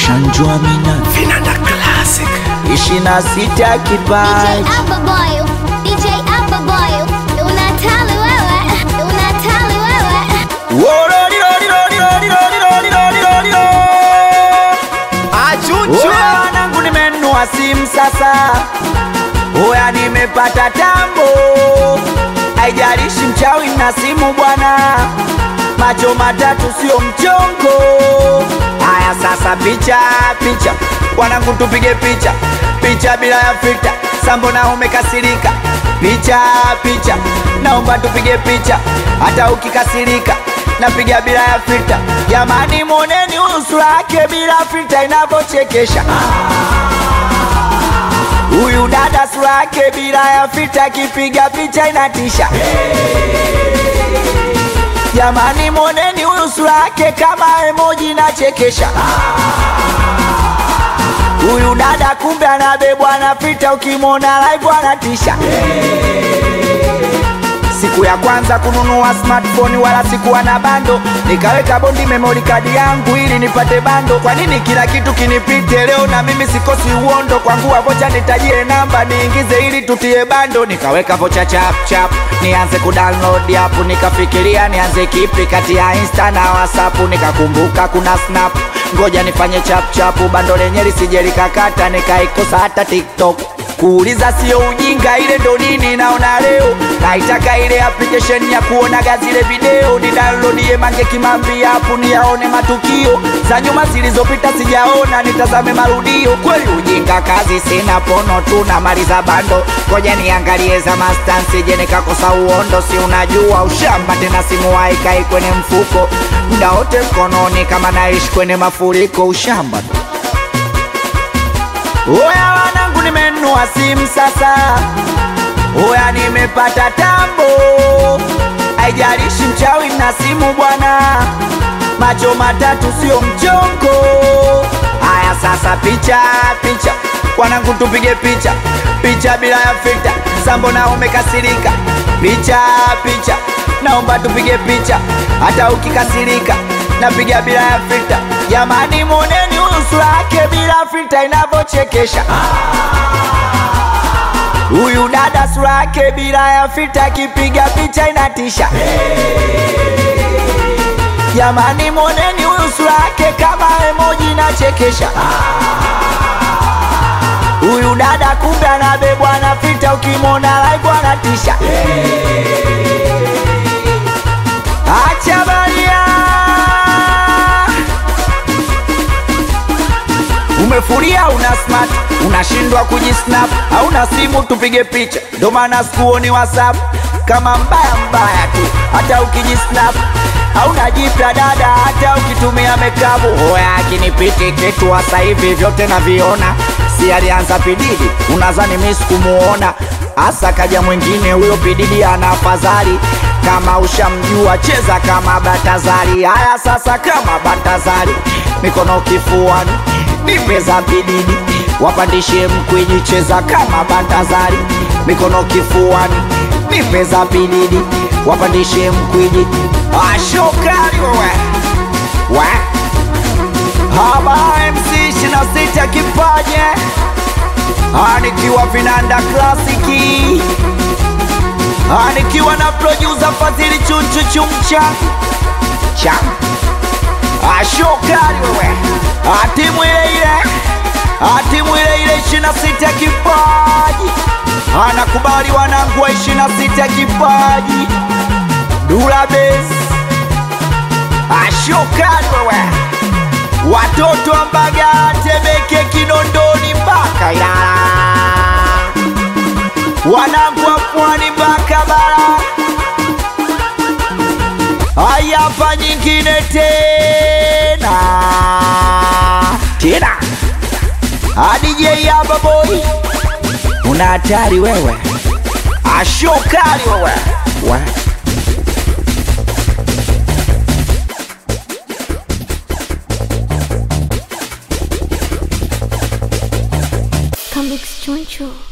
Ushanjua mina Vinanda Classic. ishirini na sita DJ kipaji Alpha Boy, DJ Alpha Boy, unatali wewe, unatali wewe. Oya wanangu nimenunua simu sasa, oya nimepata tambo, haijalishi mchawi na simu bwana, macho matatu sio mchongo. Haya sasa, picha picha, wanangu tupige picha picha bila ya filter, sambo na umekasirika, picha picha, naomba tupige picha hata ukikasirika napiga bila ya filter. Jamani, moneni uso wake bila filter inavyochekesha. Huyu dada sura yake bila ya filter, akipiga picha inatisha. Jamani, moneni huyu sura yake kama emoji inachekesha. Huyu dada kumbe anabebwa na filter, ukimwona live anatisha. Siku ya kwanza kununua smartphone wala sikuwa na bando, nikaweka bondi memory card yangu ili nipate bando. Kwa nini kila kitu kinipite leo na mimi sikosi uondo? Kwangu vocha nitajie namba niingize ili tutie bando, nikaweka vocha chap chap nianze kudownload app, nikafikiria nianze kipi kati ya Insta na WhatsApp, nikakumbuka kuna Snap, ngoja nifanye chap chap, bando lenye lisije likakata, nikaikosa hata TikTok kuuliza sio ujinga, ile ndo nini naona leo. Naitaka ile application ya kuonaga zile video, ni downloadie Mange Kimambi hapo niyaone matukio za nyuma zilizopita, sijaona nitazame marudio. Kweli ujinga kazi sina, pono tu na mali za bando, ngoja niangalie za mastansi, je nikakosa uondo? Si unajua ushamba tena, simu haikai kwenye mfuko muda wote mkononi, kama naishi kwenye mafuriko, ushamba tu. Oya wanangu, nimenunua simu sasa, oya nimepata tambo, haijalishi mchawi na simu bwana, macho matatu sio mchongo. Haya sasa, picha picha, wanangu tupige picha picha bila ya filter, sambo na umekasirika, picha picha, naomba tupige picha hata ukikasirika napiga bila ya filter. Jamani, moneni uso wake bila filter inavyochekesha. Huyu dada sura yake bila ya filter, akipiga picha inatisha. Jamani, moneni huyu sura yake kama emoji inachekesha. Huyu dada kumbe anabebwa na filter, ukimwona live anatisha. Acha baria Umefuria una smart, unashindwa kujisnap, hauna simu tupige picha, ndo maana sikuoni WhatsApp kama mbaya mbaya tu, hata ukijisnap hauna jipya dada, hata ukitumia mekabu. Hoya akinipiti kitu sasa hivi vyote naviona, si alianza pididi, unazani mimi sikumuona hasa, kaja mwingine huyo pididi ana afadhali kama ushamjua cheza kama Batazari. Haya sasa, kama Batazari, mikono kifuani, nipe za bididi, wapandishe mkwiji, cheza kama Batazari, mikono kifuani, nipe za bididi, wapandishe mkwiji. Ashokari wewe we haba MC shina sita kipaje anikiwa vinanda klasiki Ah, nikiwa na producer Fadhili Chunchu Chumcha cha ashokari wewe, Ah, timu ile ile, Ah, timu ile ile ishirini na sita kipaji anakubali wanangu wa ishirini na sita kipaji Dula Base ashokari wewe, watoto wa Mbagala, Temeke, Kinondoni mpaka Ilala wanangu wa pwani mpaka bara. Haya, hapa nyingine tena tena, adj hapa boy, una hatari wewe, ashokali wewe wa. Come Choncho.